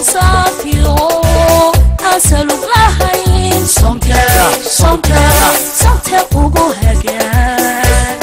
saafiyo asalug lahayn sonke sonke sonke ugu hagaag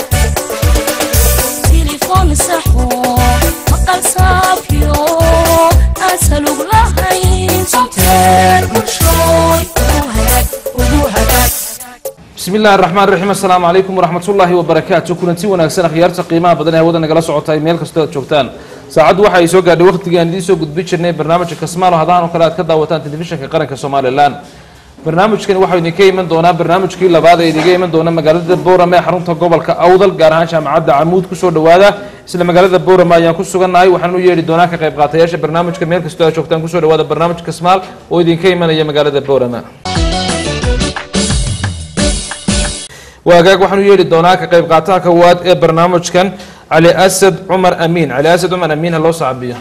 تليفون صحو مقال صافيو أسألوك لهين صوتير وشوي وهدك وهدك bismi illahi araxmaan raxiim assalaamu calaykum waraxmat ullaahi wabarakaatu kulanti wanaagsan akhyaarta qiimaha badan ee hawada nagala socotay meel kastoo aad joogtaan saacaddu waxa ay soo gaadhay waqtigii aan idiin soo gudbin jirnay barnaamijka kasmaalo hadahan oo kale aad ka daawataan telefishinka qaranka somalilan barnaamijkani waxau idinka iman doonaa barnaamijkii labaad ee idiga iman doona magaalada boorama ee xarunta gobolka awdal gaar ahaan jaamacadda camuud kusoo dhawaada isla magaalada boorama ayaan ku sugannahay waxaan u yeedhi doonaa ka qayb qaatayaasha barnaamijka meel kastoo aad joogtaan kusoo dhawaada barnaamij kasmaal oo idinka imanaya magaalada boorama waagaag waxaan u yeedhi doonaa ka qayb qaataha kowaad ee barnaamijkan cali asad cumar amiin cali asad cumar amiin ha loo saabiyo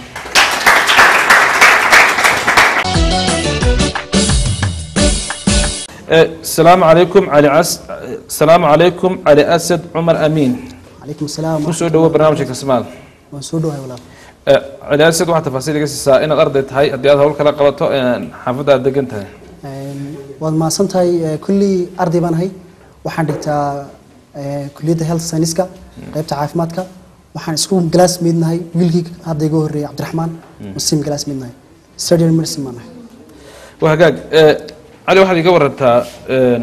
asalaamu calaykum cali as asalaamu calaykum cali asad cumar amiin calaykum asalaam kusoo dhawo barnaamijka kasmaal waan soo dhawahay walaal Eh, cali asad waxaa tafaasiil iga siisaa inaad arday tahay haddii aad hawl kala qabato xaafadda aad degan tahay Een, waad mahadsan tahay eh, kullii arday baan ahay waxaan dhigtaa eh, kulliyadda health scienceska qaybta caafimaadka waxaan isku glass midnahay wiilkii hadda iga horreeyay cabdiraxmaan muslim glass midnahay surgery medicine baan ahay waa hagaag Eh, cali waxaad iga warantaa eh,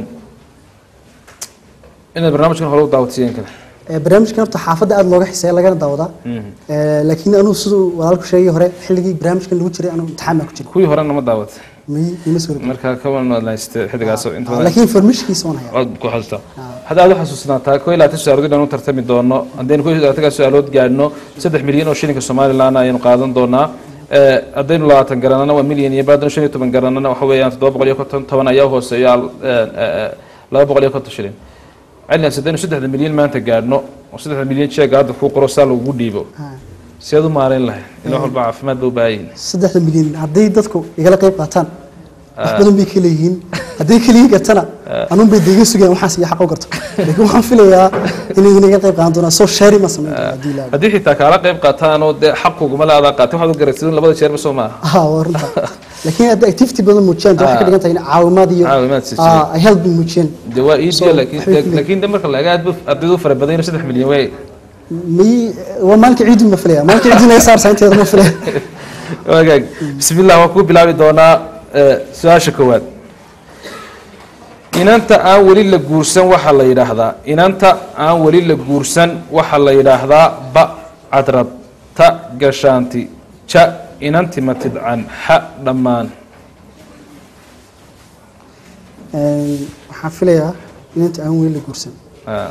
inaad barnaamijkan hore u daawatiyeen kale Eh, barnaamijkan horta xaafadda aada looga xiseeya lagana daawadaa Eh, laakiin anuu siduu walaalku sheegay hore xilligii barnaamijkan lagu jiray anuu imtixaan baan ku jiray kuwii horena ma daawatay mi ima soo rogi marka kawan waad lahaystay xilligaas inta badan laakiin informationkiisa waan hayaa waad ku xasuustaa hadda aad u xasuusnaataa koo iyo labaatan su-aalood inaan u tartami doono haddaynu koo iyo labaatankaa su-aalood gaadhno saddex milyan oo shilinka somalilan ayaynu qaadan doonaa Eh, haddaynu labaatan garanana waa milyan iyo baadano shan iyo toban garanana waxa weeyaan toddoba boqol iyo konton toban ayaa hooseeya eh, eh, laba boqol iyo konton shilin cilligaas haddaynu saddexda milyan maanta gaadhno oo saddexda milyan jeega hadda kuu qoro saa lagugu dhiibo Ha. si aad u maarayn lahayd ila wax walba caafimaad ba u baahan yihin saddexda milyan hadday dadku igala qayb qaataan wax badan bay kala yihiin hadday keliya gartana anuun bay deega sugayaan waxaas iyo xaq u garto laakiin waxaan filayaa inay inaga qayb qaadan doonaan soo shaari ma samayn doona haddii ilaahay haddii xitaa kaala qayb qaataanoo dee xaquguma laadaa qaatay waxaad u garatid in labada jeerba soo maaha ah waa runta laakiin hadda activity badan muujiyaan dee waxay ka dhigan tahay in caawimaad iyo Caawimaad si ah, ay help bay muujiyeen de waa ii So, diya laakiin waxay ku laakiin de marka laga aad ardaydu u fara badan yahay saddex milyan way may waa maalinka ciidin ma filaya maalinka ciidin ay saarsa inteeda ma filaya wagaag bismillah waan kuu bilaabi doonaa eh, su-aasha koowaad inanta aan weli la guursan waxaa la yidhaahdaa inanta aan weli la guursan waxaa la yidhaahdaa ba cadrad ta gashaanti ja inanti matidcan xa dhammaan Een, waxaan filayaa inanta aan weli la guursan Ah.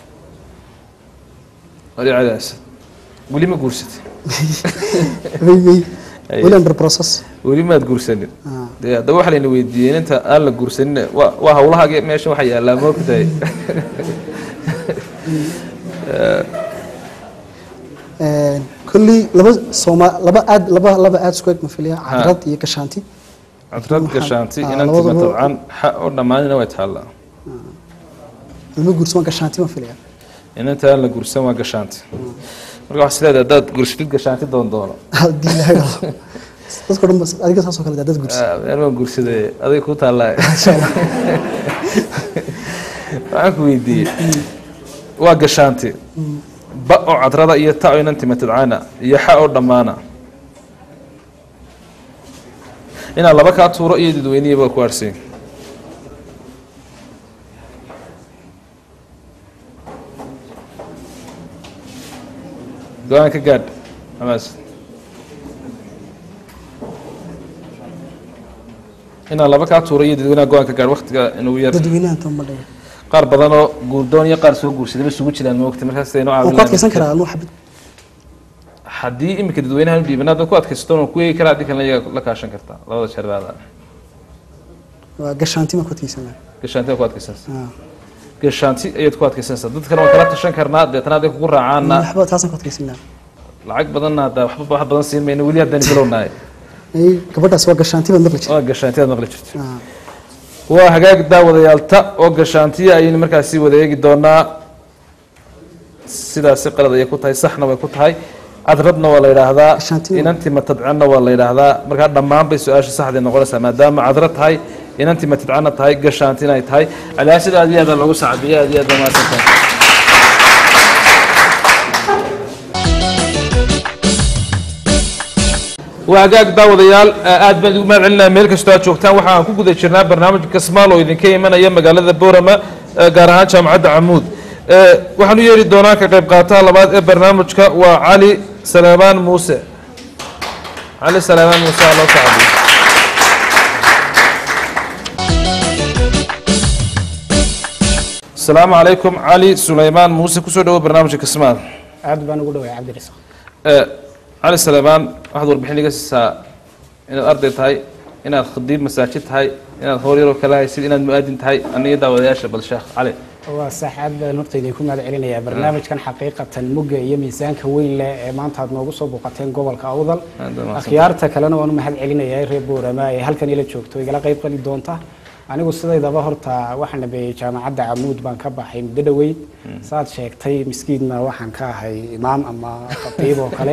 wali cadaas weli ma guursatay may may Aye. weli under process weli maad guursanin Ah. dee haddaba waxa layna weydiiyey inta aan la guursanin waa waa hawlahaagi meesha waxa yaallaa moogtahay Een, kolley laba sooma laba aad laba laba aad isku eg ma filaya cadrad iyo gashaanti cadrad Waxaan- gashaanti ah, inanti labadaba- matabcan xa oo dhammaanina way taallaa lama guursan waa gashaanti ma filaya inanta aan la guursan waa gashaanti marka waxaa isleedahay haddaad guursatid gashaanti doon doono haddii ilaahay rabo dadka dhan bas adiga saasoo kale dad guursan Ah, meel waan guursaday aday ku taallaa insha allah waxaan ku weydiiyey waa gashaanti ba oo cadrada iyo ta oo inanti matadcana iyo xa oo dhammaana inaa laba kaa tuuro iyo dadweynihii baa ku arsay go-aan ka gaadh amaas inaa laba kaa tuuro iyo dadweynaha go-aan ka gaadh waktiga inuu yar dadweynahan tan ma dhaga qaar badanoo guurdoon iyo qaar soo guursaday ba isugu jiraan moogta markaas aynu waan ku caawin adkaysan karaa anuu xabid haddii iminka dadweynahan u dhiiban hadda ku adkaysato ku eegi karaa haddii kalena iyaga la kaashan kartaa labada jeer baada waa gashaanti ma ku adkaysan lahaa gashaanti ku adkaysanaysa Ah. gashaanti ayaad ku adkaysanaysaa dad kale waan kala tashan karnaa deetana hadday kugu raacaana waxba taasaan ku adkaysan lahaa lacag badanna hadda waxba wax badan siin mayno weli haddaan bilownahay Ay, gabadhaas waa gashaanti baad maqli jirta waa gashaanti aad maqli jirto Ah. waa hagaag daawadayaalta oo gashaantiya ayaynu markaasi wada eegi doonaa sidaasi qalad ayay ku tahay saxna way ku tahay cadradna waa la yidhaahdaa Gashaantina. inantii matadcanna waa la yidhaahdaa markaa dhammaan bay su-aasha saxday noqonaysaa maadaama cadra tahay inantii matadcanna tahay gashaantina ay tahay calaasida aad iyo aad baa loogu sacabiyey aad iyo aad baa mahadsantahay waa hagaag daawadayaal aad baan idigu mahad celinaya meel kastoo aad joogtaan waxaan ku guda jirnaa barnaamijka kasmaal oo idinka imanaya magaalada boorama eh, gaar ahaan jaamacadda camuud Eh, waxaan u yeeri doonaa ka qayb qaataha labaad ee barnaamijka waa cali salaamaan muuse cali salaamaan muuse aa loo sacabiyo asalaamu calaykum cali sulaymaan muuse kusoo dhawo barnaamijka kasmaal aad baan ugu dhawaay cabdirasaaq Eh, cali salaamaan waxaad warbixin iga siisaa inaad arday tahay inaad khadiib masaajid tahay inaad howl yaroo kale haysid inaad mu-aadin tahay aniga daawadayaasha bal sheekh cali waa sax aad baan horta idinku mahad celinayaa barnaamijkan xaqiiqatan mugga iyo miisaanka weyn leh ee maanta aad noogu soo booqateen gobolka awdal Aad baa mahadsan. akhyaarta kalena waan u mahad celinayaa reer boorama ee halkan ila joogto igala qayb qali doonta anigu sidaydaba horta waxaan dhameeyey jaamacadda camuud baan ka baxay muddo dhoweyd saad sheegtay miskiidna waxaan ka ahay imaam ama khatiib oo kale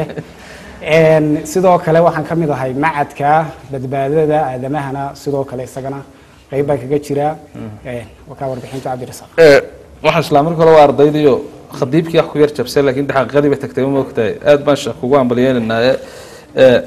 Een, sidoo kale waxaan ka mid ahay macadka badbaadada aadamahana sidoo kale isagana qayb baan kaga jiraa Een, waa kaa warbixinta cabdirasaaq Eh, waxaan islaa marka hore waa ardaydiyo khadiibkii wax ku yar jabsay laakiin xaqiiqadii bay tagtay ma moogtahay aad baan sheekh kugu ambalyeynanaaye Eh,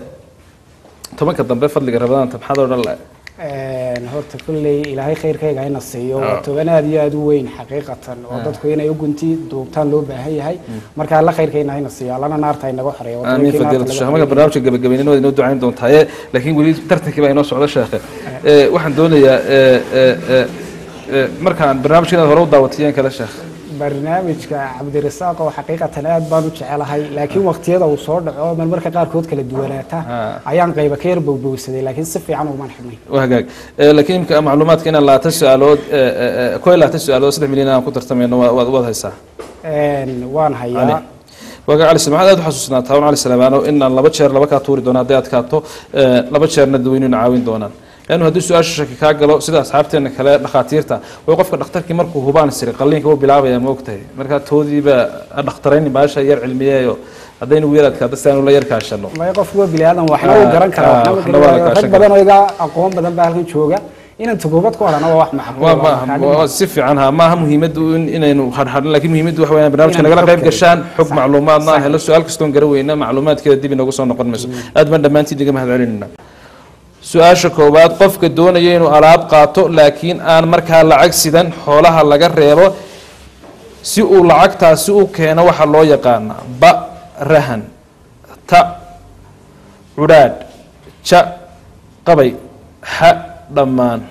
tobanka dambe fadliga rabadaanta maxaad odhan lahay Een, horta kulley ilaahay khayrkayga hayna siiyo Ah. waa toban aad iyo aad u weyn xaqiiqatan oo dadku inay u gunti duubtaan loo baahan yahay marka alla khayrkayna hayna siiyo allana naarta inaga xoreeyo waa amiin tobankii naarta fadiilatu laga sheekh marka xoreeyay. barnaamijka gabagabeynina waad inoo ducayn doontaaye laakiin weli tartankii baa inoo socda sheekhe Eh, waxaan doonayaa eh, eh, eh, eh, markaan barnaamijka inaad hore u daawatiyeen kale sheekh barnaamijka cabdirasaaq oo xaqiiqatan aad baan u jecelahay laakiin waqtiyada uu soo dhaco marmarka qaarkood kala duwanaata Ah. ayaan qayba ka yar bowbowsaday laakiin si fiican umaan xidhnay waa hagaag Eh, laakiin imka macluumaadka inaan labaatan su-aalood eh, eh, eh, koo iyo labaatan su-aalood saddex milyan aan ku tartamayno waa- waad waad haysaa Een, waan cali hayaa waaga cali maxaad aad u xasuusnaataa un cali salamaano inaan laba jeer laba kaa tuuri doono hadday adkaato eh, laba jeerna dadweynuna caawin doonaan leannu haddii su-aasha shaki kaa galo sida asxaabteena kale dhakhaatiirta way qofka dhakhtarkii markuu hubaan siri qalliinka wuu bilaabaya ma ogtahay markaa toodiiba ha dhakhtarayni baasha yar cilmiyeeyo haddaynu wiil adkaado si aanu la yar kaashano may qof waa bini aadan waxna uu Ah, garan karaa ah, waxna uu waxna waa la garan karaa. kaashan rag badan oo iga aqoon badan baa halkan jooga inaan tukuubad ku horana waa wax macquul waa ah, ma markaa waa dhib si fiican ha maaha muhiimaddu in inaynu hadhadhin laakiin muhiimaddu waxa weeyaan barnaamijka Inaan nagala xog qayb kale. gashaan xog Sax. macluumaadna aan Sax. helo su-aal kastoon gara weyna macluumaadkeeda dib inoogu soo noqon mayso aad baan dhammaantiin iga mahad celinayna su-aasha koowaad qofka doonaya inuu alaab qaato laakiin aan markaa lacag sidan xoolaha laga reebo si uu lacagtaasi u keeno waxaa loo yaqaanaa ba rahan ta cudhaadh ja qabay xa dhammaan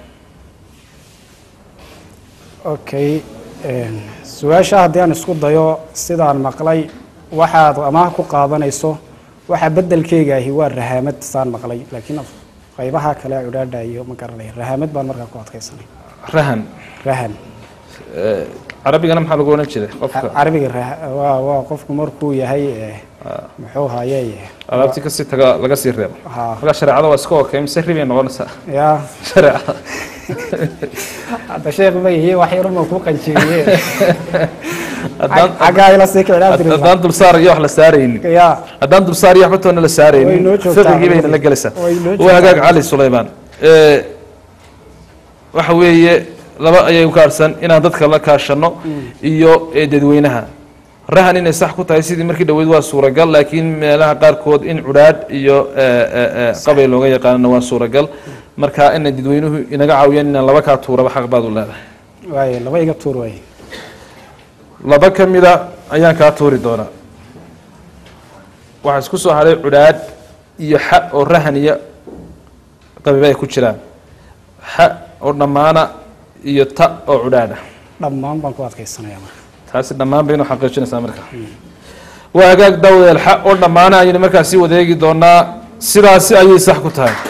okay een, su-aasha haddii aan isku dayo sidaan maqlay waxaad amaah ku qaadanayso waxa bedelkeyga ahi waa rahaamad saan maqlay laakiin af- qaybaha kale cudhaadha iyo ma garanay rahaamad baan markaa ku adkaysanay rahan rahan Eh, carabigana maxaa lagu odhan jiray qofka carabiga raha- waa waa qofku markuu yahay eh, muxuu haye alaabtii kasii taga laga sii reebo ha markaa shareecada waa iska okay mise ribay noqonaysaa ya shareecada hadda sheekh ma yihi wax yaruma ku qanjiriye haddaan xaggaa ila sii kicin haddaan dulsaar iyo wax la saaraynin ya haddaan dulsaar iyo waxba toona la Way saaraynin noo joogtaa. fiqigii bayna la gelaysaa Way noo waa hagaag joogtaa. cali sulaymaan Eh, waxa weeye laba ayay u kaarsan inaan dadka la kaashano iyo eh, dadweynaha rahan inay sax ku tahay sidii markii dhaweyd waa suuragal laakiin meelaha qaarkood in cudhaadh iyo eh, eh, eh, qabay looga yaqaanana waa suuragal marka inay dadweynuhu inaga caawiyaan inaan laba kaa tuuraba xaq baad u leedahay waaye laba iga tuur waaye laba ka mida ayaan kaa tuuri doonaa waxaa isku soo hadhay cudhaadh iyo xa oo rahan iyo qabiba ay ku jiraan xa oo dhammaana iyo ta oo cudhaadha dhammaan baan ku adkaysanaya marka taasi dhammaan baynu xaqiijinaysaa marka waa hagaag daawdeel xa oo dhammaana ayaynu markaa sii wadeegi doonaa sidaasi ayay sax ku tahay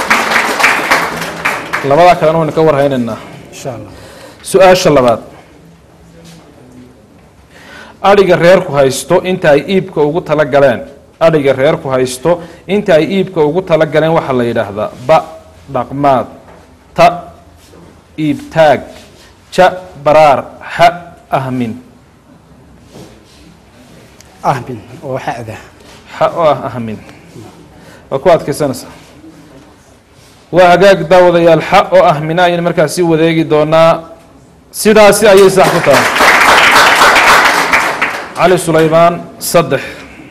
labadaa kalena waynu ka warhaynaynaa insha allah su-aasha labaad adhiga reerku haysto inta ay iibka ugu tala galeen adhiga reerku haysto inta ay iibka ugu tala galeen waxaa la yidhaahdaa ba dhaqmaad ta iibtaag ja baraar xa ahmin ahmin oo xa'da xa oo ah ahmin waa ku adkaysanaysaa waa hagaag daawadayaal xa oo ah mina ayaynu markaasi wadeegi doonaa sidaasi ayay sax ku tahay cali sulaymaan saddex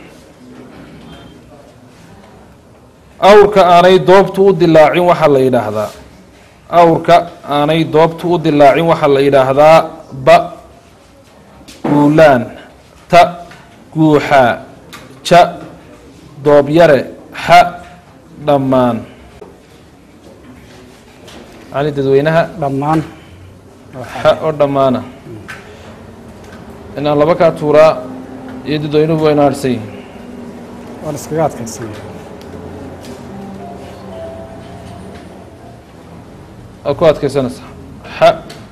awrka aanay doobtu u dilaacin waxaa la yidhaahdaa awrka aanay doobtu u dilaacin waxaa la yidhaahdaa ba guulaan ta guuxaa ja doobyare xa dhammaan cali dadweynaha dhammaan xa oo dhammaana inaan laba kaa tuuraa iyo dadweynuhu waynu harhsan yihin waan iskaga adkaysanaya waa ku adkaysanaysaa xa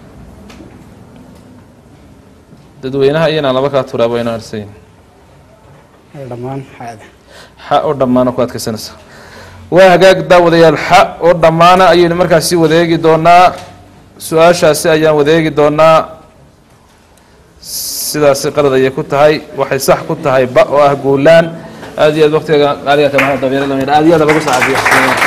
dadweynaha iyo inaan laba kaa tuuraa waynu harhsan yihin Ee, dhammaan xaada xa oo dhammaana ku adkaysanaysaa waa hagaag daawadayaal xa oo dhammaana ayaynu markaasi wadeegi doonaa su-aashaasi ayaan wadeegi doonaa sidaasi qalad ayay ku tahay waxay sax ku tahay ba oo ah guulaan aad iyo aad waqtiga qaaliga kama dabeere lama aad iyo aad lagu saacabiyo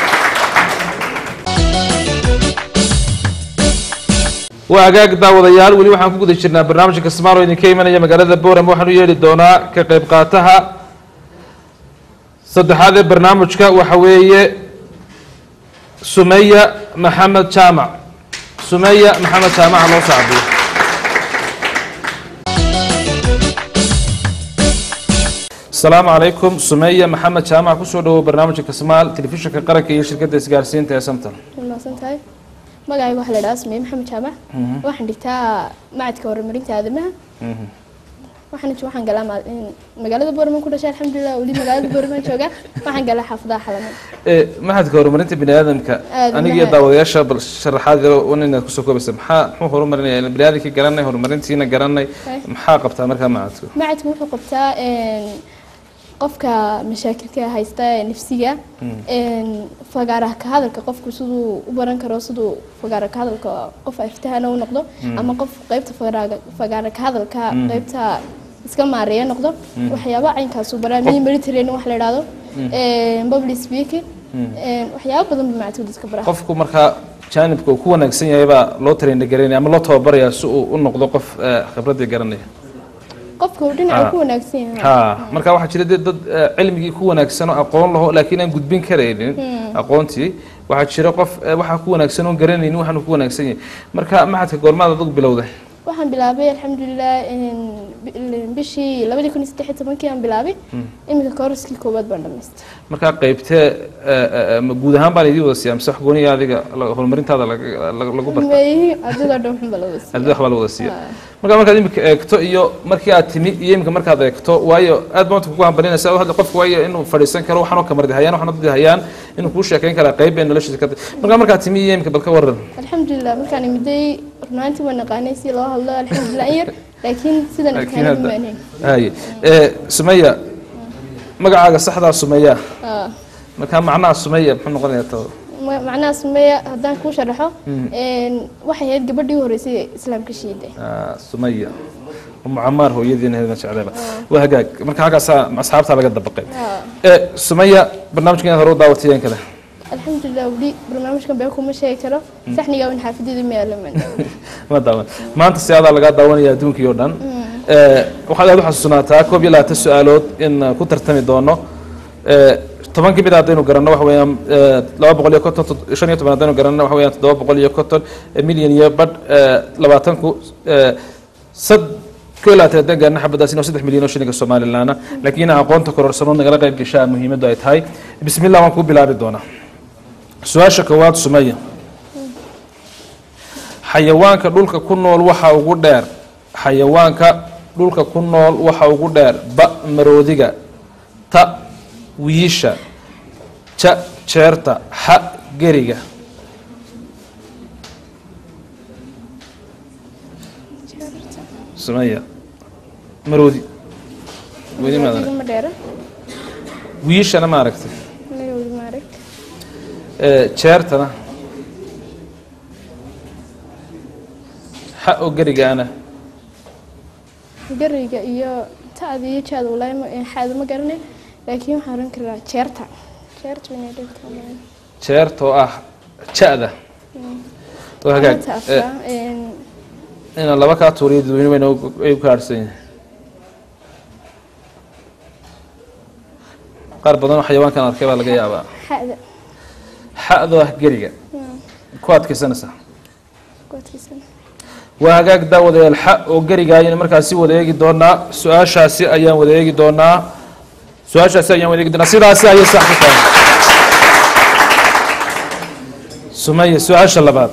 waa hagaag daawadayaal weli waxaan ku guda jirnaa barnaamijka kasmaal oo idinka imanaya magaalada boram waxaan u yeedhi doonaa ka qayb qaataha saddexaad ee barnaamijka waxa weeye sumeya maxamed jaamac sumeya maxamed jaamaca loo sacbiyo asalaamu calaykum sumeya maxamed jaamac kusoo dhawow barnaamijka kasmaal telefishinka qaranka iyo shirkadda isgaarsiinta ee samton mahadsan tahay magacayga waxaa la idhaha sumeye maxamed jaamac waxaan dhigtaa macadka horumarinta aadamaha waxaan waxaan galaa ma- in- magaalada boorman ku dhashay alxamdulilah weli magaalada boorman jooga waxaan galaa xaafadaha xalaman ee maxadka horumarinta bini aadamka Aad aniga iyo mahad- daawadayaasha bal sharaxaad yaro un inaad kusoo koobaysa maxaa muxuu horumarinaya bini aadamkii garanay horumarintiina garanay Hay. maxaa qabtaa markaa macadku macadku wuxuu qabtaa een, qofka mashaakilka haysta ee nafsiga een, fagaaraha ka hadalka qofku siduu u baran karo siduu fagaara ka hadalka qof aftahana u noqdo ama qof qeybta fagaara- fagaara ka hadalka qeybta iska maareeya noqdo waxyaaba caynkaasu baraa mini military wax la idhaahdo een, public speaking een, waxyaabo badan ba macadku dadka baraa qofku markaa jaanibka uu ku wanaagsan yahay baa loo train garanaya ama loo tababarayaa si uu u noqdo qof eh, khibradii garanaya qofka uu dhinaca Ah. ku wanaagsan yahay ha marka waxaa jira dee dad eh, cilmigii ku wanaagsan oo aqoon laho laakiin aan gudbin karaynin aqoontii waxaa jira qof eh, waxaa ku wanaagsan oon garanaynin waxaanu ku wanaagsan yahay marka maxadka goormaad adigu bilowda waxaan bilaabay alxamdulilah een, bi- bishii labadii kun iyo saddex iyo tobankii aan bilaabay iminka kooraskii koowaad baan dhamaystay markaa qaybtee eh, eh, ma guud ahaan baan idii wada siiya mise wax gooniya adiga la- horumarintaada laga- laga- lagu barta meeyihi ardayda dhan waxun baa la wada siiya. ardada waxbaa la wada siiya Ah. markaa markaad imika eegto iyo markii aad timi iyo imika markaad eegto waayo aad baa kugu hambalinaysa hadda qofka waayo inuu fadhiisan karo waxaanoo kamardi hayaan waxaanoo dadi hayaan inuu kuu sheekeyn karaa qayb bay noloshiisa ka tahay markaa markaad timi iyo imika bal ka waran alxamdulilah markaan imiday runaantii waan naqaanay si loo hadlo alxamdulilah in yar laakiin sidan laakiin imkaanadu hadda maanayn haye ee sumeya magacaaga saxdaa sumeya Ah. markaa macnaha sumeya muxuu noqonayaa tada Ma- macnaha sumeya haddaan kuu sharaxo een, waxay ahayd gabadhii u horeysay ee islaamka shiiday Ah, sumaya umu camaar hooyadiina hedna jecleeba waa hagaag marka halkaasaa asxaabtaa laga dabaqay Ah. ee sumaya barnaamijka inaad hore u daawatayeen kale alxamdulilah weli barnaamijkan been kuma sheegi karo saxniga in xaafadeeda ma yaalaman ma daawan maanta si adaa lagaa daawanaya adduunkii oo dhan Ee, waxaad aad u xasuusanaataa koob iyo labaatan su-aalood in uh, ku tartami doono Ee, toban ka mid a haddaynu garanno waxa weeyaan ee, laba boqol iyo konton tod- shan iyo toban haddaynu garanno waxa weeyaan toddoba boqol iyo konton ee, milyan iyo badh ee, labaatanku ee, sad koo iyo labaatan haddaan gaarno xabadaas inoo saddex milyan oo shilinka somalilaana laakiin aqoonta kororsano nagala qayb gashaa muhiimaddu ay tahay bismillah waan kuu bilaabi doonaa su-aasha koowaad sumaya xayawaanka dhulka ku nool waxa ugu dheer xayawaanka dhulka ku nool waxa ugu dheer ba maroodiga ta wiisha ja jeerta xa geriga sumaya maroodi weli maad arag ma dheera wiishana ma aragtay maroodi ma arag Ee, jeertana xa oo gerigaana gariga iyo ta'da iyo jaada walaahi ma- xaada ma garanay laakiin waxaan oran karaa jeerta jeerta inay dhigto jeertoo ah ja-da oo hagaag Jeerta Eh, afra een, inaan laba kaa tuuriyo dadweyne weyna ay ku kaadhsan yihin qaar badan oo xayawaankan arkay baa laga yaabaa xa'da xa'doo ah geriga ku adkaysanaysaa godkiisana waa hagaag daawadayaal xa oo geriga ayaynu markaasi wada eegi doonaa su-aashaasi ayaan wada eegi doonaa su-aashaasi ayaan wada eegi doonaa sidaasi ayay sax ku tahay sumaya su-aasha labaad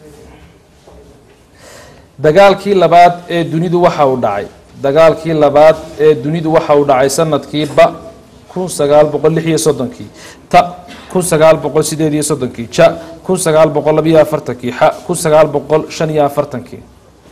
dagaalkii labaad ee dunidu waxa uu dhacay dagaalkii labaad ee dunidu waxa uu dhacay sanadkii ba kun sagaal boqol lix iyo soddonkii ta kun sagaal boqol sideed iyo soddonkii ja kun sagaal boqol labiyo afartankii xa kun sagaal boqol shan iyo afartankii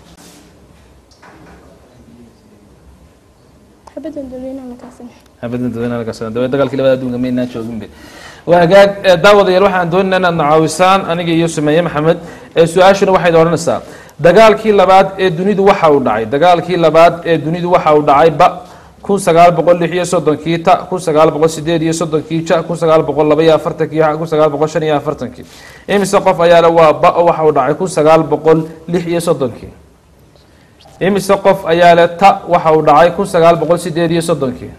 xabadan dadweynaha markaasina habadan dadweynaha laga soo daway dagaalkii labada adduunka maynaan joogin be waa hagaag ee daawadayaal waxaan doonaynaa inaad nacaawisaan aniga iyo sumeeye maxamed ee su-aashuna waxayd odhanaysaa dagaalkii labaad ee dunidu waxa uu dhacay dagaalkii labaad ee dunidu waxa uu dhacay ba kun sagaal boqol lix iyo soddonkii ta kun sagaal boqol sideed iyo soddonkii ja kun sagaal boqol laba iyo afartankii xa kun sagaal boqol shan iyo afartankii imise qof ayaa le waa ba waxa uu dhacay kun sagaal boqol lix iyo soddonkii imise qof ayaa le ta waxa uu dhacay kun sagaal boqol sideed iyo soddonkii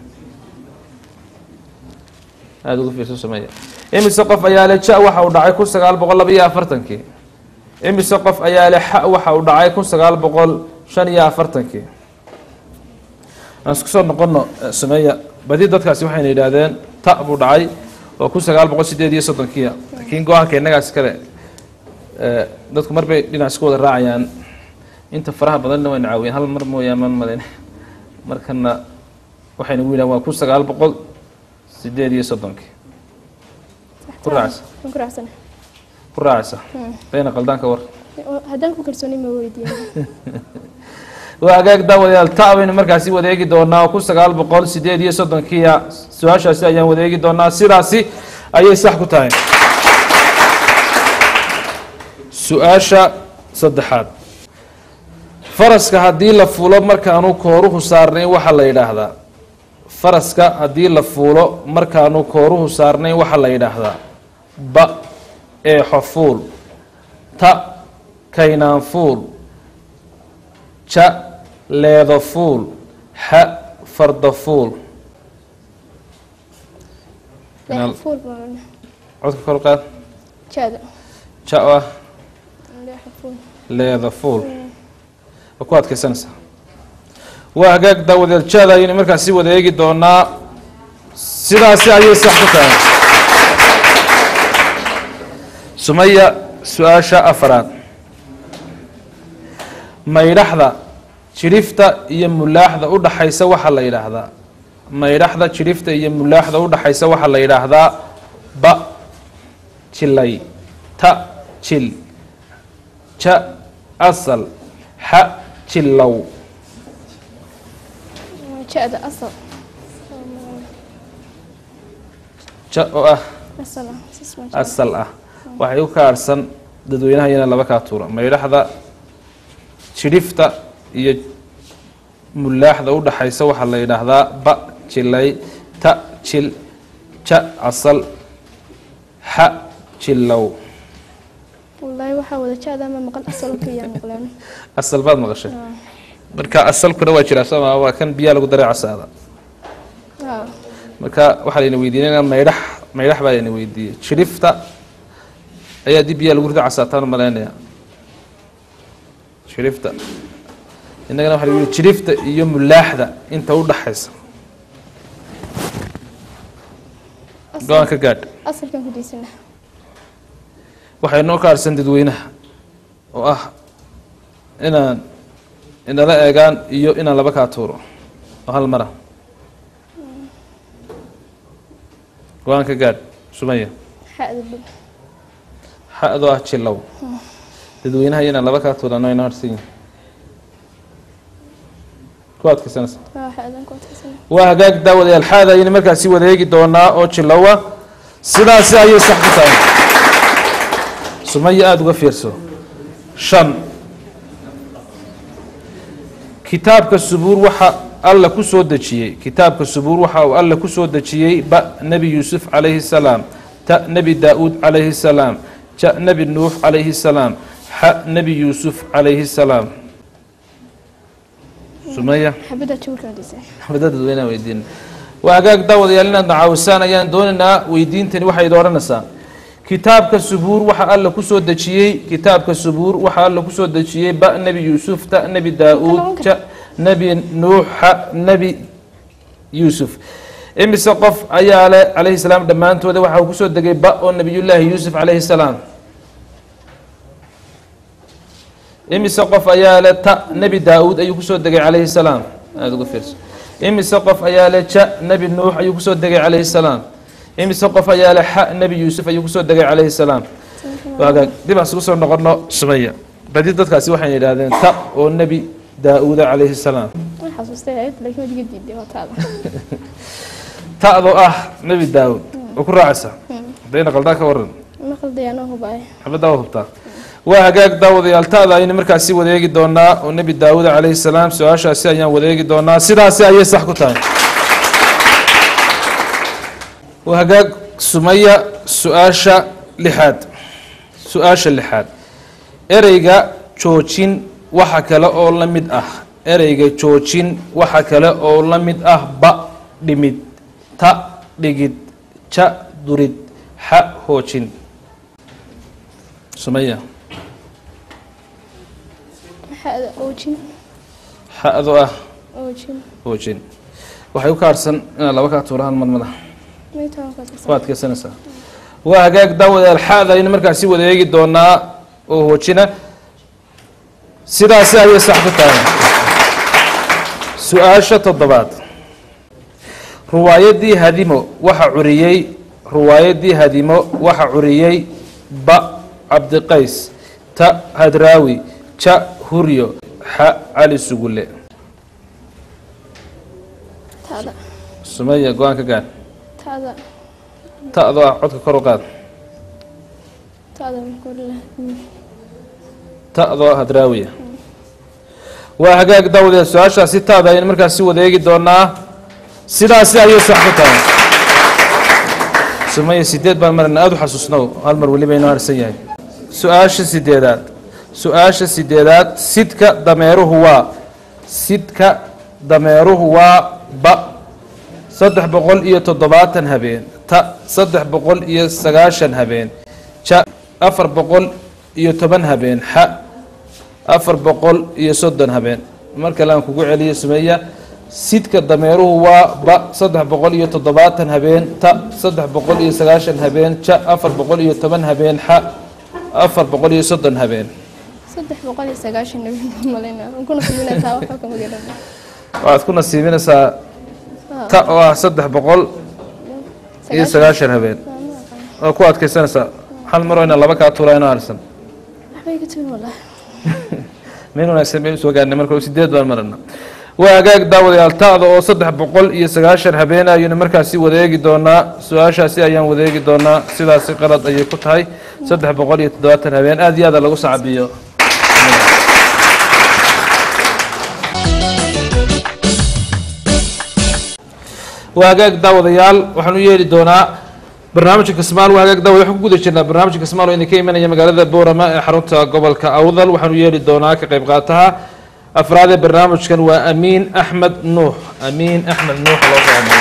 aada ugu fiirso sameeya imise qof ayaa le ja waxa uu dhacay kun sagaal boqol laba iyo afartankii imise qof ayaa le xa waxa uu dhacay kun sagaal boqol shan iyo afartankii aan isku soo noqono eh, sameeya badi dadkaasi waxayna yidhaahdeen ta buu dhacay oo kun sagaal boqol sideed iyo soddonkiia laakiin go-aanka innagaas kale eh, dadku mar bay dhinac isku wada raacayaan inta faraha badanna wayna caawiyeen hal mar mooyaan maan malayn markana waxayna ugu yidhahan waa kun sagaal boqol sideed iyo soddonkii ku raacaysa waan ku raacsana ku raacaysa bayna qaldaanka war haddaan ku kalsooni ma weydiiya waa hagaag daawadayaal ta baynu markaasi wada eegi doonaa oo kun sagaal boqol sideed iyo soddonkiia su-aashaasi ayaan wada eegi doonaa sidaasi ayay sax ku tahay su-aasha saddexaad faraska haddii la fuulo markaanu kooruhu saarnayn waxaa la yidhaahdaa faraska haddii la fuulo markaanu kooruhu saarnayn waxaa la yidhaahdaa ba eexo fuul ta kaynaan fuul ja leedo fuul xa farda fuul Inaal- leexafuul baan codka kor qaad jaada ja oo ah leexafuul leeda fuul waa ku adkaysanaysaa waa hagaag daawadeel jaada ayaynu markaasi wada eegi doonaa sidaasi ayay sax ku tahay sumaya su-aasha afaraad maydhaxda jidhifta iyo mulaaxda u dhaxaysa waxaa la yidhaahdaa maydhaxda jidhifta iyo mulaaxda u dhaxaysa waxaa la yidhaahdaa ba jilay ta jil ja asal xa jilow jaada asal ja oo ah asal ah sis ma asal ah waxay u kaarhsan dadweynaha iyana laba kaa tuura maydhaxda jidhifta iyo mulaaxda u dhaxaysa waxaa la yidhaahdaa ba jilay ta jil ja asal xa jilow wallaahi waxaa wada jaada ama maqal asal kaliya maqleen asal baad maqashay marka asalkuna waa jiraa sooma waa kan biyaa lagu daray casaada haa marka waxaa layna weydiinayna maydhax maydhax baa layna weydiiyey jidhifta ayaa dib biyaa lagu rida casaataan malaynaya jidhifta innagana waxa lagu yihi jidhifta iyo mulaaxda inta u dhaxaysa go-aan ka gaadh asalkan ku diisana waxay noo kaarsan dadweynaha oo ah inaan inala eegaan iyo inaan laba kaa tuuro oo hal mara go-aan ka gaadh sumaya xada bul xa-doo ah jilow dadweynaha iyo inaan laba kaa tuuro ano inoo harsan yihin ku adkaysanaysa haa xadan ku adkaysana waa hagaag daawadayaal xaada ayaynu markaasi wada eegi doonaa oo jilowa sidaasi ayay sax ku tahay sumaya aada uga fiirso shan kitaabka subuur waxa alla ku soo dejiyey kitaabka subuur waxa uu alla ku soo dejiyey ba nebi yuusuf calayhi salaam ta nebi daa-uud calayhi salaam ja nebi nuux calayhi salaam xa nebi yuusuf calayhi salaam sumaya xabada jawrkan dhisa xabada dadweynaha weydiin waa hagaag daawadayaal inaad nacaawisaan ayaan doonaynaa weydiintani waxay idin odhanaysaa kitaabka subuur waxa alla ku soo dejiyey kitaabka subuur waxa alla ku soo dejiyey ba nebi yuusuf ta nebi daa-uud ja nebi nuux xa nebi yuusuf imise qof ayaa le calayhi salaam dhammaantooda waxa uu kusoo degay ba oo nebiyullaahi yuusuf calayhi salaam imise qof ayaa le ta nebi daa-uud ayuu kusoo degay calayhi salaam aada uga fiirso imise qof ayaa le ja nebi nuux ayuu kusoo degay calayhi salaam imise qof ayaa le xa nebi yuusuf ayuu kusoo degay calayhi salaam waagaag dib aan isugu soo noqono sumaya badi dadkaasi waxay yidhaahdeen ta oo nebi daa-uuda calayhi salaam waan xasuustay ayad laakiin waad iga diiday waa taada ta'doo ah nebi daa-uud oo ku raacaysa hadayna qaldaa ka waran ma qalday anoo hubaay xabaddaa waa hubtaa waa hagaag daawadayaal ta'da aynu markaasi wadeegi doonaa oo nebi daawuud calayhi salaam su-aashaasi ayaan wadeegi doonaa sidaasi ayay sax ku tahay waa hagaag sumaya su-aasha lixaad su-aasha lixaad ereyga joojin waxa kale oo la mid ah ereyga joojin waxa kale oo la mid ah ba dhimid ta dhigid ja durid xa hoojin sumaya maxaada oojin xa-do ah oojin hoojin waxay u kaarsan inaad laba kaa tuurahaan madmada maytaan ka tirsan waad keensanaysaa waa hagaag daawadayaal xaada aynu markaasi wadeegi doonaa oo hoojina sidaasi ayay sax ku tahay su-aasha toddobaad ruwaayadii hadimo waxa curiyey ruwaayadii hadimo waxa curiyey ba cabdiqays ta hadraawi ja huryo xa cali sugulle taada sumaya go-aan ka gaar taada ta'doo ah codka kor u qaad taada markula ta'doo hadraawiya waa hagaag daawadayaal su-aashaasi taada ayaynu markaasi wadeegi doonaa sidaasi ayay sax ku tahay sumaya sideed baan marana aada u xasuusnow hal mar weliba inoo harsan yahay su-aasha sideedaad su-aasha sideedaad sidka dameeruhu waa sidka dameeruhu waa ba saddex boqol iyo toddobaatan habeen ta saddex boqol iyo sagaashan habeen ja afar boqol iyo toban habeen xa afar boqol iyo soddon habeen mar kale aan kugu celiyo sumeeya sidka dameeruhu waa ba saddex boqol iyo toddobaatan habeen ta saddex boqol iyo sagaashan habeen ja afar boqol iyo toban habeen xa afar boqol iyo soddon habeen saddex boqol iyo sagaashan nabi malayna aan kuna kuminaysaa waxba kama garan waxaad ku nasiibinaysaa ta oo ah saddex boqol iyo sagaashan habeen waa ku adkaysanaysaa hal maroo ina laba kaa tuulaa inoo harsan waxbay ka tumi wallah meel wanaagsan baynu soo gaarnay marka sideed baan marana waa hagaag daawadayaal ta'da oo saddex boqol iyo sagaashan habeen ayaynu markaasi wadeegi doonaa su-aashaasi ayaan wadeegi doonaa sidaasi qalad ayay ku tahay saddex boqol iyo toddobaatan habeen aada iyo aada lagu sacabiyo waa hagaag daawadayaal waxaan u yeeli doonaa barnaamijka kasmaal waa hagaag daawad waxaan ku guda jirnaa barnaamijka kasmaal oo idinka imanaya magaalada boorama ee xarunta gobolka awdal waxaan u yeeli doonaa ka qayb qaataha afraad ee barnaamijkan waa amiin axmed nuux amiin axmed nuux loo fahmay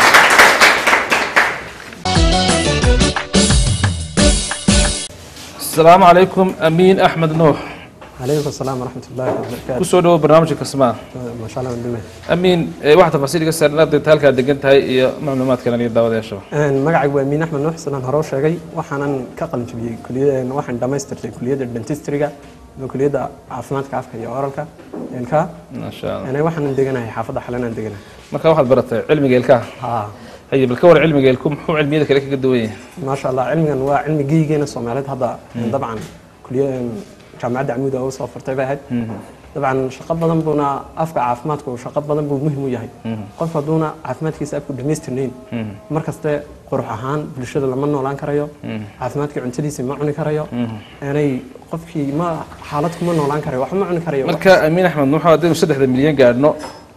asalaamu calaykum amiin axmed nuux عليكم السلام ورحمة الله وبركاته kusoo dhawo barnaamijka kasmaal ما شاء الله ودمه amiin eh, wax tafaasiil iga saar inaad degta halkaad degan tahay iyo macluumaadkan iyo daawadayaashaba magacaygu waa miin axmed nuux sanaan hore u sheegay waxaanan ka qalinjabiyey kuliyad waxaan dhammaystirtay kuliyadda dentistriga iyo kuliyadda caafimaadka afka iyo oralka ilkaha maasha allah Een, waxaanan deganahay xaafadda xalanaan deganahay marka waxaad baratay cilmiga ilkaha ha haye bal ka war cilmiga ilku muxuu cilmiyada kale kaga duwan yahay maasha allah cilmigan waa cilmi geygeena soomaaliyeed hadda dabcan kuliya jaamacadda camuud oo soo furtay bay ahayd dabcan shaqo badan buuna afka caafimaadku shaqo badan buu muhim u yahay qof hadduuna caafimaadkiisa afku dhammaystirnayn mar kaste qurux ahaan bulshada lama noolaan karayo caafimaadkii cuntadiisa ma cuni karayo aanay qofkii ma xaalad kuma noolaan karayo wax ma cuni karayo marka amiin axmed nuux haddaynu saddexda milyan gaadhno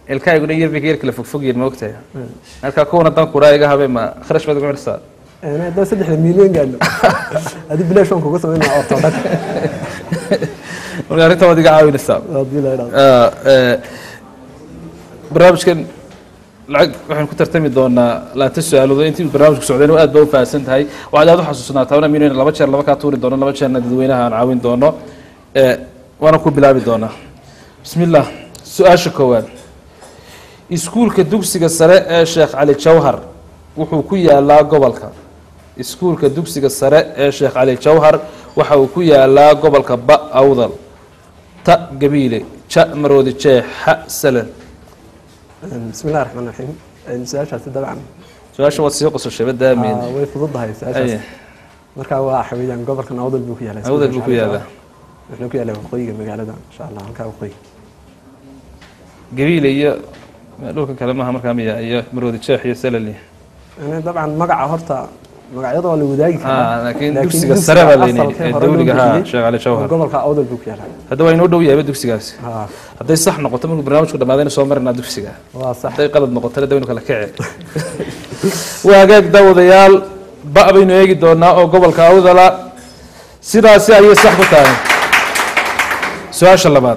ilkahayguna yar bay ka yar kala fogfogyiin ma ogtahay marka kuwana dan kuraa iga habe ma kharash baad ugu xirsaa haddaan saddexda milyan gaadno adi bilaash waan kuga samaynaa ortodhag marka arrinta waad iga caawinaysaa haddii la idhaahdo Ah, eh, barnaamijkan lacag waxaan ku tartami doonaa laanta su-aaloodo intii barnaamijku socdeen aad ba u fahamsan tahay waxaad aad u xasuusnaataa wana minayna laba jeer laba kaa tuuri doono laba jeerna dadweynaha aan caawin doono Eh, waana ku bilaabi doonaa bismi illah su-aasha koowaad iskuulka dugsiga sare ee sheekh cali jawhar wuxuu ku yaalaa gobolka iskuulka dugsiga sare ee sheekh cali jawhar waxa uu ku yaalaa gobolka ba awdal ta gabiile ja maroodi jeex xa salal bismi illahi raxmaan raxiim su-aashaasi dabcan su-aasha waad sii qososhay badaamin ah, way fududahay su-aashaasi marka waa xaweyaan gobolkan awdal buu ku yaalaa awdal buu ku yaalaa wuxuu ku yaalaa waqooyiga magaalada insha allah halkaa waqooyi gabiile iyo dhulka kale maaha markaa miya iyo maroodi jeex iyo salal iyo Yani dabcan magaca horta magacyada waa la wadaagi Ah, karaa laakiin dugsiga sare baa la yidhi, asalkee ee hore loo dawliga, ha, bixiyey, Sheekh Cali Jawhar. gobolka awdal buu ku yaalaa hadda waa inoo dhow yahay dugsigaasi Ah, hadday sax noqoto markuu barnaamijku dhamaadayna soo marinaa dugsiga waa sax hadday qalad noqotona dawaynu kala kace waa hagaag daawadayaal ba baynu eegi doonaa oo gobolka awdala sidaasi ayay sax ku tahay su-aasha labaad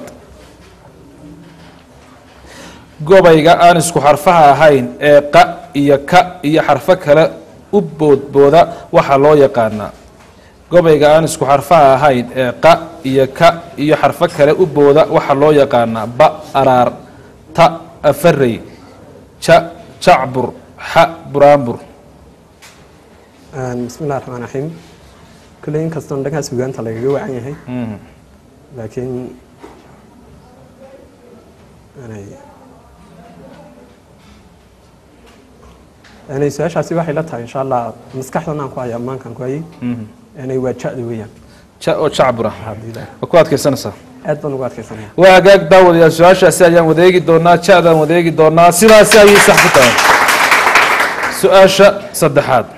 gobayga aan isku xarfaha ahayn ee qa iyo ka iyo xarfo kale u boodbooda waxaa loo yaqaanaa gobayga aan isku xarfaha ahayn ee qa iyo ka iyo xarfo kale u booda waxaa loo yaqaanaa ba araar ta afarey ja jacbur xa buraanbur bismi illahi raxmaan raxiim kulley inkastoon dhankaas sugaanta lagaga wacan yahay laakiin yani yani su-aashaasi waxay la tahay insha allah maskaxdan aan ku haya ammaankaan ku hayay yani waa ja-da weeyaan ja oo jacbura haddii la waa ku adkaysanaysaa aad baan ugu adkaysanaya waa hagaag daawadayaal su-aashaasi ayaan wadeegi doonaa ja-daan wadeegi doonaa sidaasi ayay sax ku tahay su-aasha saddexaad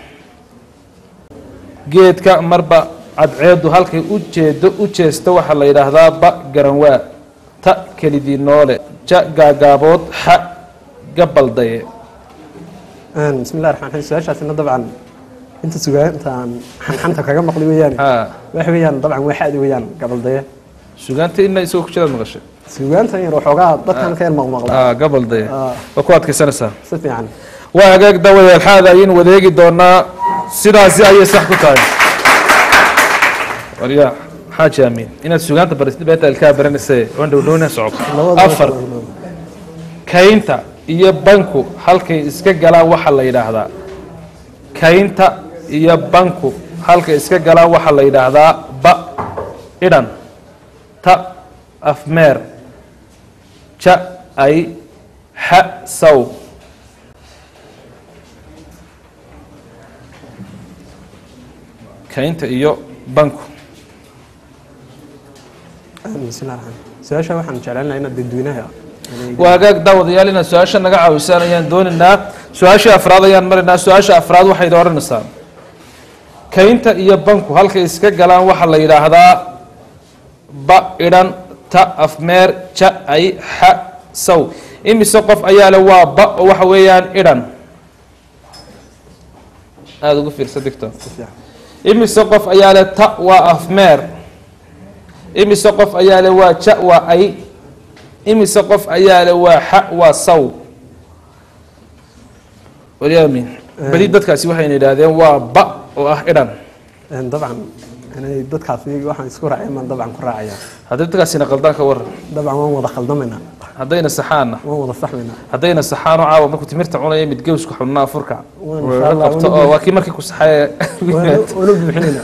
geedka marba cadceedu halkay u jeedo u jeesta waxaa la yidhaahdaa ba garanwaa ta kelidii noole ja gaagaabood xa gabaldaye bismi illahi raxmaan raxiim su-aashaasina dabcan inta sugaanta aan xanxanta kaga maqli weeyaan ha waxa weeyaan dabcan waa xadi weeyaan gabaldaye sugaanta ina isagoo ku jiraad maqashay sugaantan yar waxoogaa dadkan ka yar maqmaqla ah gabaldaye Ah. waa ku adkaysanaysaa si fiican waa hagaag daawadayaal xaada ayaynu wadeegi doonaa sidaasi ayay sax ku tahay warya xaaji amiin inaad sugaanta barisay beeta ilkaa baranayse waan dhowdhowna socoto Labadaba afar labadaba. kaynta iyo banku halkay iska galaan waxaa la yidhaahdaa kaynta iyo banku halkay iska galaan waxaa la yidhaahdaa ba idhan ta afmeer ja ay xa saw kaynta iyo banku bismillahi raxmaan su-aasha waxaan jeclaan lahaa inaad dadweynaha yani waa hagaag daawadayaal inaad su-aasha naga caawisaan ayaan doonaynaa su-aashii afraad ayaan maraynaa su-aasha afraad waxay odhanaysaa kaynta iyo banku halkay iska galaan waxaa la yidhaahdaa ba idhan ta afmeer ja ay xa saw imise qof ayaa le waa ba oo waxa weeyaan idhan aada ugu fiirsa digto si fiican imise qof ayaa le ta waa afmeer imise qof ayaa le waa ja waa ay imise qof ayaa le waa xa waa saw waryaamin beli dadkaasi waxayna yidhaahdeen waa ba oo ah idhan Een, dabcan inay dadkaasi waxaan isku raaceen baan dabcan ku raacaya haddii dadkaasina qaldaan ka waran dabcan waan wada khaldamaynaa haddayna saxaanna waan wada saxmaynaa haddayna saxaano caawa markuu timirta cunaya mid gewsku xubnaa furka Waan Wuu insha Allah, qabto waan oo waa kii markii ku saxaye waana buuxinaynaa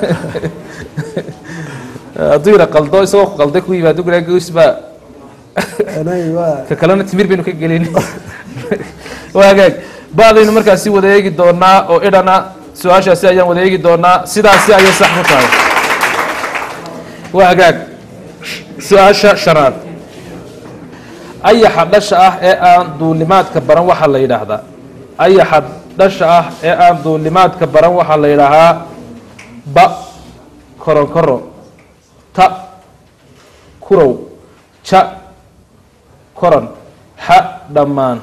hadduu yidha qaldo isagoo ku qalday ku yimaado guraa gews baa Anay waa ka kalena timir baynu ka gelin waa hagaag ba-daynu markaasi wada eegi doonaa oo idhana su-aashaasi ayaan wada eegi doonaa sidaasi ayay sax ku tahay waa hagaag su-aasha shanaad ayaxa dhasha ah ee aan duulimaadka baran waxaa la yidhaahdaa ayaxa dhasha ah ee aan duulimaadka baran waxaa la yidhaahaa ba koronkoro ta kurow ja koron xa dhammaan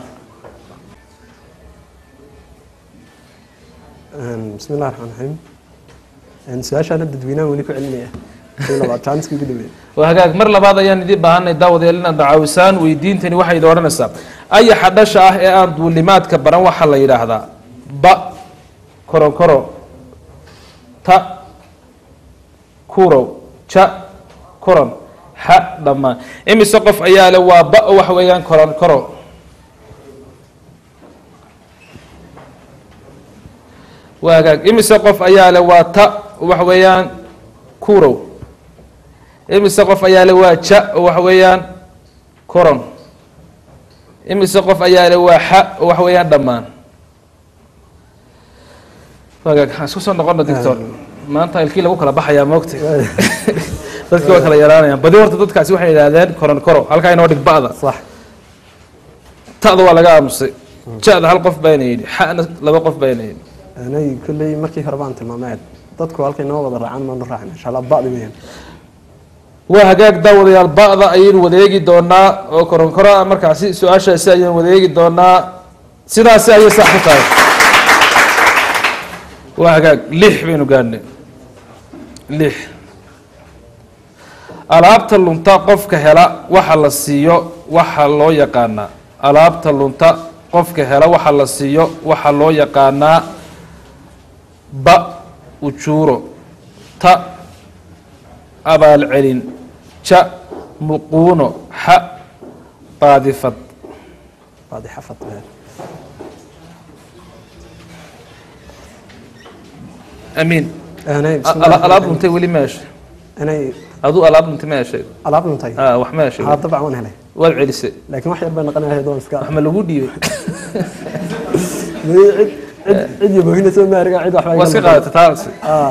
bismi illahi raxmaan raxiim su-aashaana dadweynaha weli ku celinaya kii labaad jaaniska ugu dhaweey waa hagaag mar labaad ayaan idiin baahanay daawadayaal inaad dacaawisaan weydiintani waxay idin odhanaysaa ayaxa dhasha ah ee aan duulimaadka baran waxaa la yidhaahdaa ba koronkoro ta kurow ja koron xa dhammaan imise qof ayaa le waa ba oo waxa weeyaan koronkoro waa hagaag imise qof ayaa le waa ta oo waxa weeyaan kurow imise qof ayaa le waa ja oo waxa weeyaan koron imise qof ayaa le waa xa oo waxa weeyaan dhammaan wagaag aan isku soo noqono doctor maanta ilkii lagu kala baxayaa moogta dadkii waa kala yaraanayaan badi horta dadkaasi waxay yidhaahdeen koron koro halkaa inoo dhig ba'da sax ta'da waa laga aamusay ja-da hal qof bayna yidhi xa'na laba qof bayna yidhi anay kolley markii hore baan tilmaamay dadku halkay noo wada raacaan maanu raacin insha allah ba'di weeyaan waa hagaag daawadayaal ba'da ayaynu wadeegi doonaa oo koronkoro ah markaasi su-aashaasi ayaynu wadeegi doonaa sidaasi ayay sax ku tahay waa hagaag lix baynu gaadhnay lix alaabta lunta qofka hela waxa la siiyo waxa loo yaqaanaa alaabta lunta qofka hela waxa la siiyo waxa loo yaqaanaa ba ujuuro ta abaalcelin ja muquuno xa baadifad baadi xafad weeyaan amiin anay Ala- alaab luntay weli ma heshay anay aduu alaab luntay ma heshay alaab luntay Ah, wax ma heshay haa dabcan waan helay waad celisay laakiin wax yar bay noqonayaa doon iska wax ma lagu dhiibay cid cid cid iyo boohina soo maariga cid waxba waa iska qaadatay taasi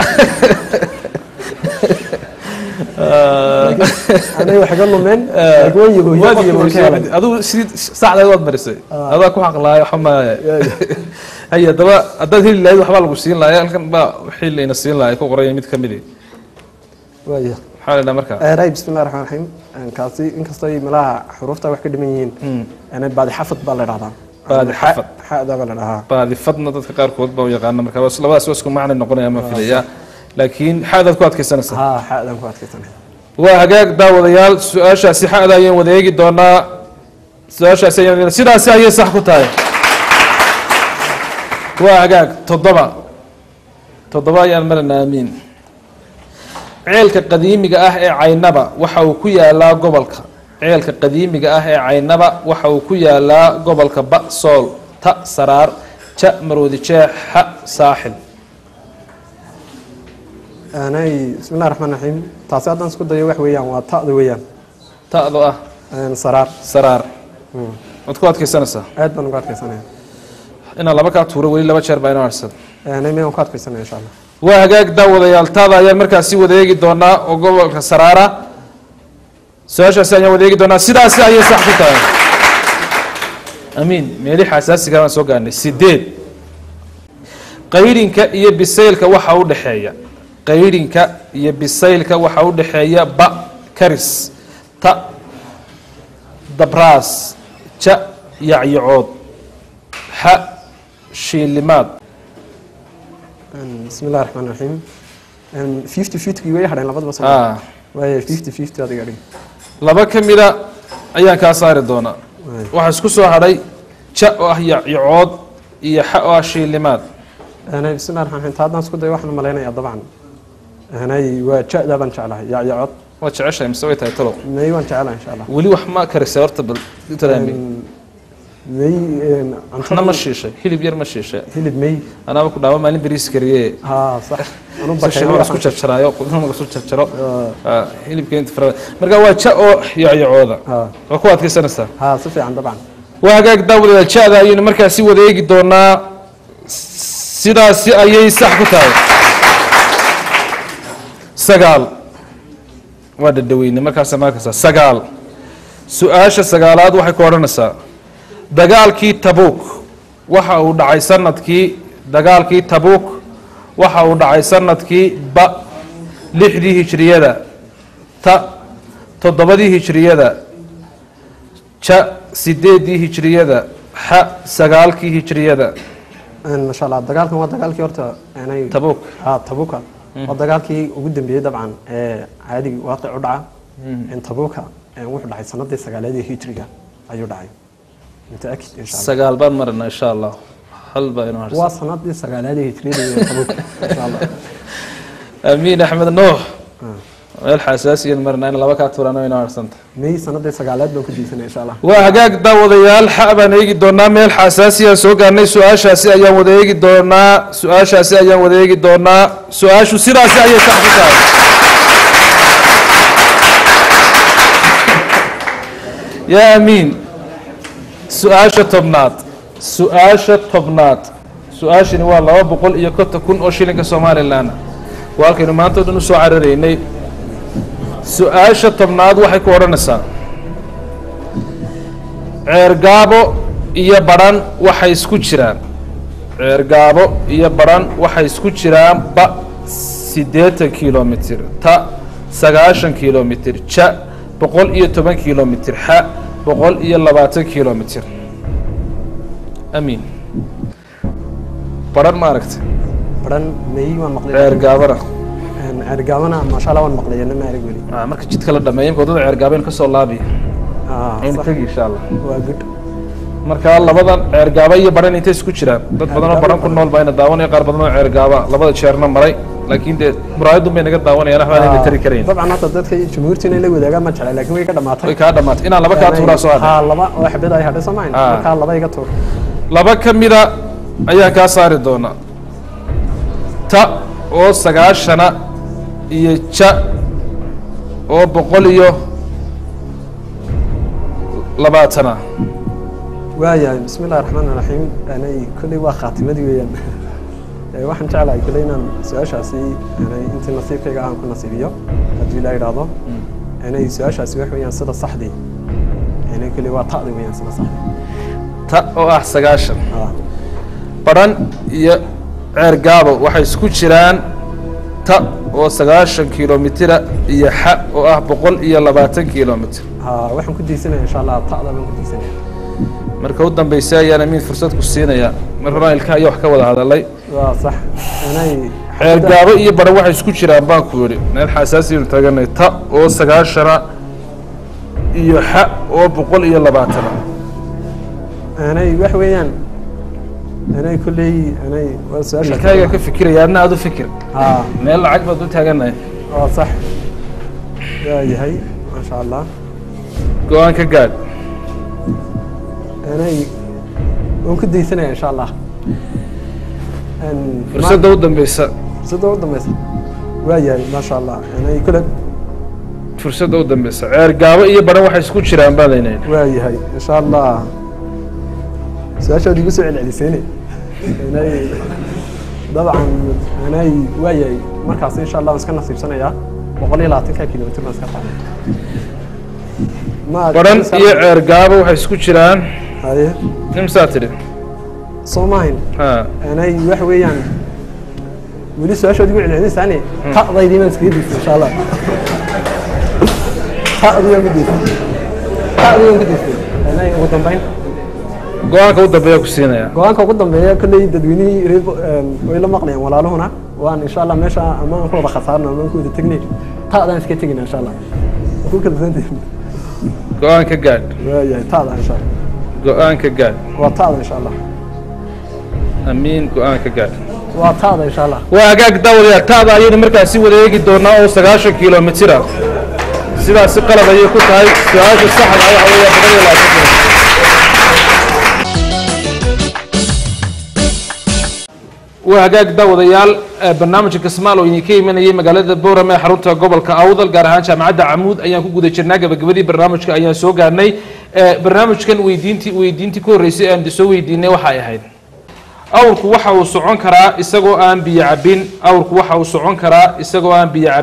anay wax iga lumeen laakiin waan yaboohiye waad qofkii waan ka helay yeelisay aduu sidii sacdeed waad marisay adaa ku xaqlaayo waxa maaya hay haddaba haddaad heli lahayd waxbaa lagu siin lahaa halkan baa wixii layna siin lahaa ku qoraya mid ka midi waaya maxaa la dhaha markaa eray bismi illahi raxmaan raxiim kaasi inkastoo ay malaha xuruufta wax ka dhiman yihiin anay baadi xafad baa la dhahdaa Baadi xafad. xada baa la dhahaa baadifadna dadka qaarkood baa u yaqaana marka bas labadaas waa isku macna noqonaya ma filaya laakiin xadaad ku adkaysanaysaa haa xadan ku adkaysanay waa hagaag daawadayaal su-aashaasi xada ayaan wada eegi doonaa su-aashaasi ayaan sidaasi ayay sax ku tahay waa hagaag toddoba toddoba ayaan marana aamiin ceelka qadiimiga ah ee caynaba waxa uu ku yaalaa gobolka ceelka qadiimiga ah ee caynaba waxa uu ku yaalaa gobolka ba sool ta saraar ja maroodi jeex xa saaxil anay bismi illahi raxmaan raxiim taasi haddaan isku dayo wax weeyaan waa ta'da weeyaan ta'do ah saraar saraar waad ku adkaysanaysaa aad baan uga adkaysanaya inaan laba kaa tuuro weli laba jeer baa inoo harsan anay miyaan ku adkaysanaya insha allah waa hagaag daawadayaal taada ayaan markaasi wadeegi doonaa oo gobolka saraara su-aashaasi ayaan wadeegi doonaa sidaasi ayay sax ku tahay amiin meelixa asaasiga baan soo gaarnay sideed qayrinka iyo bisaylka waxa u dhexeeya qayrinka iyo bisaylka waxa u dhexeeya ba karis ta dabraas ja yacyacood xa shiilimaad bismi illahi raxmaan raxiim fifty fifty way hadheen labadaba soo Ah. waaya fifty fifty adiga dhig laba ka mida ayaan kaa saari doonaa Waay. waxaa isku soo hadhay ja oo ah yacyacood iyo xa oo ah shiilimaad anay bismi illahi raxmaan raxiim taa haddaan isku dayo waxaan malaynayaa dabcan anay waa ja-da baan jeclahay yacyacod waad jeceshahay mise way tahay talow may waan jeclahay insha allah weli wax ma karisay horta bal taraami may waxna ma shiishay hilib yar ma shiishay hilib may anaaba ku dhaama maalin beriis kariye haa sax anu sashayma isku bakay jarjaraayo qudnama isku jarjaro Ah, hilibka inta farada marka waa ja oo yacyacooda haa waa ku adkaysanaysaa haa si fiican dabcan waa hagaag daawadayaal ja-da ayaynu markaasi wadeegi doonaa sidaasi ayay sax ku tahay sagaal waa dhadhaweyne markaas markasa sagaal su-aasha sagaalaad waxay ku odhanaysaa dagaalkii tabuuk waxa uu dhacay sanadkii dagaalkii tabuuk waxa uu dhacay sanadkii ba lixdii hijriyada ta toddobadii hijriyada ja sideedii hijriyada xa sagaalkii hijriyada Een, masha allah dagaalkan waa dagaalkii horta inay Tabuk. ha tabuka waa dagaalkii ugu dambeeyey dabcan ee caadigii waaqic u dhaca in tabuka een, wuxuu dhacay sanadii sagaaleedii hijriga ayuu dhacay mutaakid insha allah sagaal baan marina insha allah hal baa inoo harsan waa sanadii sagaaleedii hijriyada iyo tabuka insha allah amiin axmed nuux meel xasaasiyan marina in laba kaa tuurana inoo harsanta may sanadii sagaaleed baan ku diisanay insha allah waa hagaag daawadayaal xa baan eegi doonaa meel xasaasiyaan soo gaarnay su-aashaasi ayaan wada eegi doonaa su-aashaasi ayaan wada eegi doonaa su-aashu sidaasi ayay sax ku tahay yaa amiin su-aasha tobnaad su-aasha tobnaad su-aashani waa laba boqol iyo konton kun oo shilinka somalilan waa halkaynu maanta o dhan usoo cararaynay su-aasha tobnaad waxay ku odhanaysaa ceergaabo iyo badhan waxay isku jiraan ceergaabo iyo badhan waxay isku jiraan ba siddeetan kilomitir ta sagaashan kilomitir ja boqol iyo toban kilomitir xa boqol iyo labaatan kilomitir amiin badhan ma aragtay baran may waan maqlay ceergaabana Een, ceergaabana maasha allah waan maqlay yana ma arag weli Ah, marka jidka la dhameeyo imka waddada ceergaaben ka soo laabiya Ah, aynu sax. tegi insha allah waa good marka labadan ceergaaba iyo badhan intay isku jiraan dad badan oo badhan ku nool baa ina daawanaya qaar badan oo ceergaaba labada jeerna maray laakiin dee muraayadun bay naga daawanayaan waxbaan ayna tari karayn dabcan hadda dadka jumhuurta inay la wadaagaan ma jeclay laakiin way ka dhamaatay way kaa dhamaatay inaan laba kaa tuuraa soo hadhay ha laba oo xabad ay hadhay soomayn Ah. markaa laba iga tuur laba ka mida ayaan kaa saari doonaa ta oo sagaashana iyo ja oo boqol iyo labaatana waayahay bismi illahi raxmaan raxiim anay kolley waa khaatimadii weeyaan Ee, waxaan jeclahay kolley inaan su-aashaasi anay intii nasiibkayga aan ku nasiibiyo haddii ilaa idhaahdo anay su-aashaasi wax weeyaan sida saxdii anay kolley waa ta'di weeyaan sida saxdii ta oo ah sagaashan Ah, badhan iyo ceergaabo waxay isku jiraan ta oo sagaashan kilomitira iyo xa oo ah boqol iyo labaatan kilomitir ha waxaan ku diisanaya insha allah ta'da baan ku diisanaya marka u dambaysa ayaan amiin fursad ku siinaya mar horaan ilkaha iyo wax ka wada hadalay waa sax anay ceergaabo iyo badhan waxay isku jiraan baan ku yidhi meel xasaasiyanu taganay ta oo sagaashana iyo xa oo boqol iyo labaatana anay wax weeyaan anay kolley anay waa su-aasha ilkahayga ka fikiraya adna aad u fikir ha meel lacag baad u taaganahay waa sax waayahay maasha allah go-aan ka gaadh anay waan ku daysanaya insha allah Een, fursadda u dambeysa ma- fursadda u dambeysa waayahay maasha allah anay kule fursadda u dambeysa ceergaabo iyo badhan waxay isku jiraan baadaynayna waayahay insha allah su-aashaad igu soo celcelisayne anay dabcan anay waayahay markaas insha allah waan iska nasiibsanayaa boqol iyo labaatanka kilomitr baan iska qaaday ma badhan iyo ceergaabo waxay isku jiraan haye imsaa tidhi soo maahin ha anay wax weeyaan weli su-aashood igu celcelinaysaane ta'daydii baan iskaga diistay insha allah ta'dii baan ku diistay ta'dii baan ku diistay anay ugu dambeyn go-aanka u dambeeya ku siinaya go-aanka ugu dambeeya kolley dadweynihii reer way la maqlayaan walaaluhuna waan insha allah meesha ama aan ku wada khasaarno ama aan ku wada tegnay ta'daan iska tegina insha allah ku kalsantihin go-aan ka gaadh waayahay ta'da insha allah go-aan ka gaadh waa ta'da insha allah amiin go-aan ka gaadh waa ta'da insha allah waa hagaag daawadayaal taada ayaynu markaasi wada eegi doonaa oo sagaashan kilomitira sidaasi qalad ayay ku tahay su-aasha saxda ah waxa weeyaa boqol iyo labaatan kilomitir waa hagaag daawadayaal eh, barnaamijka kasmaal oo idinka imanayay magaalada boorame ee xarunta gobolka awdal gaar ahaan jaamacadda camuud ayaan ku guda jirnaa gabagabadii barnaamijka ayaan soo gaarnay Eh, barnaamijkan weydiintii weydiintii ku horreysay ee aan soo weydiinay waxay ahayd awrku waxa uu socon karaa isagoo aan biyo cabbin awrku waxa uu socon karaa isagoo aan biyo cabbin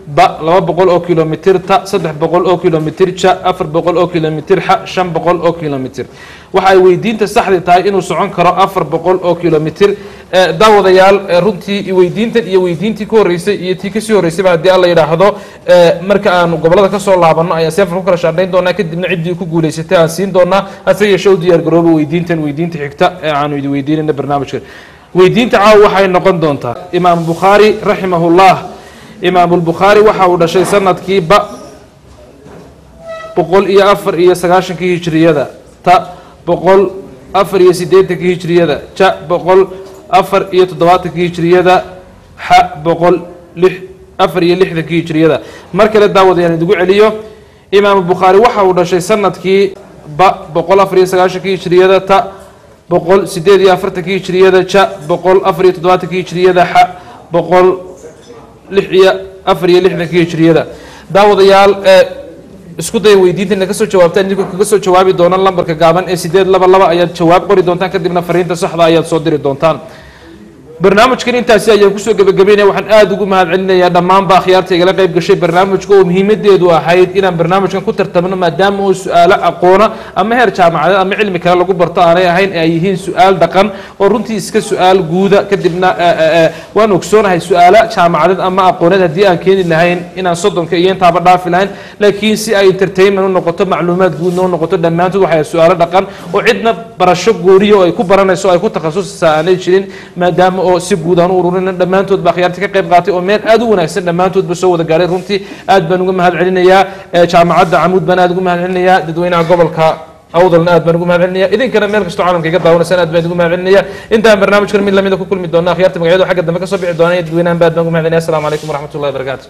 ba laba boqol oo kilomitir ta saddex boqol oo kilomitir ja afar boqol oo kilomitir xa shan boqol oo kilomitir waxa ay weydiinta saxdi tahay inuu socon karo afar boqol oo kilomitir Eh, daawadayaal eh, runtii weydiintan iyo weydiintii ka horreysay iyo tii kasii horreysayba haddii alla yidhaahdo eh, marka aanu gobolada kasoo laabanno ayaan seefar ku kala shaandhayn doonaa kadibna ciddii ku guulaysatay aan siin doonaa hase yeeshe u diyaar garooba weydiintan weydiinta xigta ee aanu idin weydiinayna barnaamijkan weydiinta caawa waxay noqon doontaa imaam bukhaari raximahullah imaamulbukhaari waxa uu dhashay sanadkii ba boqol iyo afar iyo sagaashankii hijriyada ta boqol afar iyo siddeetankii hijriyada ja boqol afar iyo toddobaatankii hijriyada xa boqol lix afar iyo lixdankii hijriyada mar kale daawadayaan idigu celiyo imaamu bukhaari waxa uu dhashay sanadkii ba boqol afar iyo sagaashankii hijriyada ta boqol sideed iyo afartankii hijriyada ja boqol afar iyo toddobaatankii hijriyada xa boqol lix iyo afar iyo lixdankii hijriyada daawadayaal ee isku daya weydiintana kasoo jawaabtaan idinkoo kaga soo jawaabi doonaan lambarka gaaban ee sideed laba laba ayaad jawaab qori doontaan kadibna fariinta saxda ayaad soo diri doontaan barnaamijkan intaasi ayaan kusoo gebagabeynaya waxaan aada ugu mahad celinayaa dhammaanba akhyaarta igala qayb gashay barnaamijka oo muhiimadeedu ahayd inaan barnaamijkan ku tartamno maadaama uu su-aalo aqoona ama heer jaamacadeed ama cilmi kale lagu barto aanay ahayn ee ay yihiin su-aal dhaqan oo runtii iska su-aal guuda kadibna waan ogsoonahay su-aalo jaamacadeed ama aqooneed haddii aan keeni lahayn inaan soddonka iyo intaaba dhaafi lahayn laakiin si ay entertainment u noqoto macluumaad guudna u noqoto dhammaantood waxay su-aalo dhaqan oo cidna barasho gooniya oo ay ku baranayso oo ay ku takhasusaysaa aanay jirin maadaama oo si guud aan u ururina dhammaantood ba akhyaarta ka qayb qaatay oo meel aad u wanaagsan dhammaantoodba soo wada gaadhay runtii aad baan uga mahad celinayaa ee jaamacadda camuud baan aad ugu mahad celinayaa dadweynaha gobolka awdalna aad baan ugu mahad celinaya idinkana meel kastoo caalamka iga daawanaysaan aad baan ugu mahad celinaya intaan barnaamijkan mid lamida ku kulmi doona akhyaarta magacyadu xagga dambe kasoo bixi doona iyo dadweynahan ba aad baan ugu mahad celinaya assalamu calaykum waraxmatullahi wabarakaatu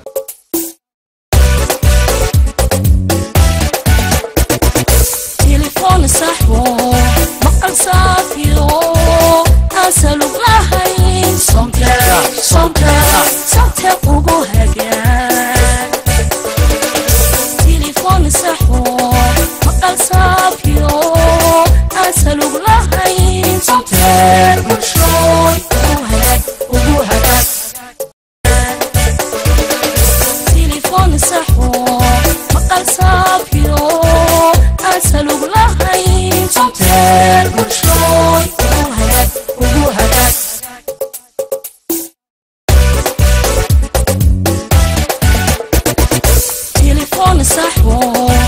تليفون صاحبه مقال صافيو أسألوك لهين صمتا صمتا صمتا قوقو هجان تليفون صاحبه مقال صافيو أسألوك لهين صمتا مشروي وهجان قوقو هجان تليفون صاحبه مقال صافيو أسألوك لهين صمتا مشروي وهجان قوقو هجان تليفون صاحبه